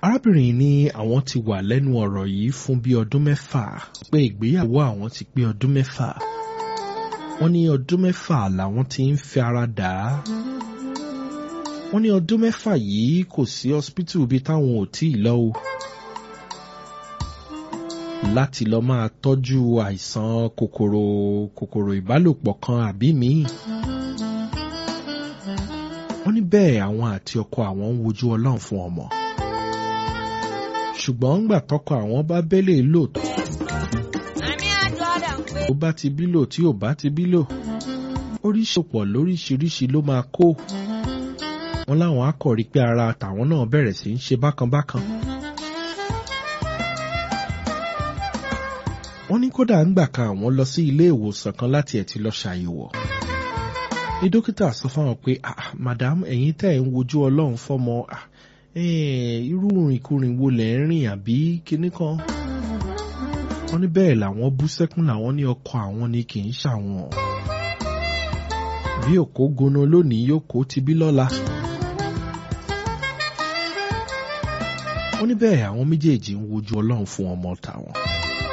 arábìnrin ní àwọn ti wà lẹ́nu ọ̀rọ̀ yìí fún bí ọdún mẹ́fà pé ìgbéyàwó àwọn ti pé ọdún mẹ́fà wọ́n ní ọdún mẹ́fà làwọn ti ń fi ara dà á wọ́n ní ọdún mẹ́fà yìí kò sí hospital bíi táwọn ò tí ì lọ o láti lọ máa tọ́jú àìsàn kòkòrò kòkòrò ìbálòpọ̀ kan àbí míì wọ́n ní bẹ́ẹ̀ àwọn àti ọkọ àwọn ń wojú ọlọ́run fún ọmọ ṣùgbọ́n ńgbà tọkọ àwọn bá bẹ́lẹ̀ lò tó ó bá ti bí lò tí ò bá ti bí lò oríṣìpọ̀ lóríṣiríṣi ló máa kó wọn láwọn á kọ̀ rí pé ara tàwọn náà bẹ̀rẹ̀ sí í ṣe bákanbákan. wọ́n ní kódà ńgbà kan àwọn lọ sí ilé ìwòsàn kan láti ẹ̀ ti lọ ṣàyẹ̀wò ní dókítà sọ fáwọn pé ah madam ẹ̀yin tẹ́ ẹ̀ ń wojú ọlọ́run fọ́mọ ah irú ìrìnkúrìn wo lẹ̀ ń rìn àbí kinní kan wọ́n ní bẹ́ẹ̀ làwọn bú sẹ́kún làwọn ní ọkọ àwọn ni kì í ṣàwọn bí òkó gono lónìí yóò kó ti bí lọ́la wọ́n ní bẹ́ẹ̀ àwọn méjèèjì ń wojú ọlọ́run fún ọmọ tàwọn.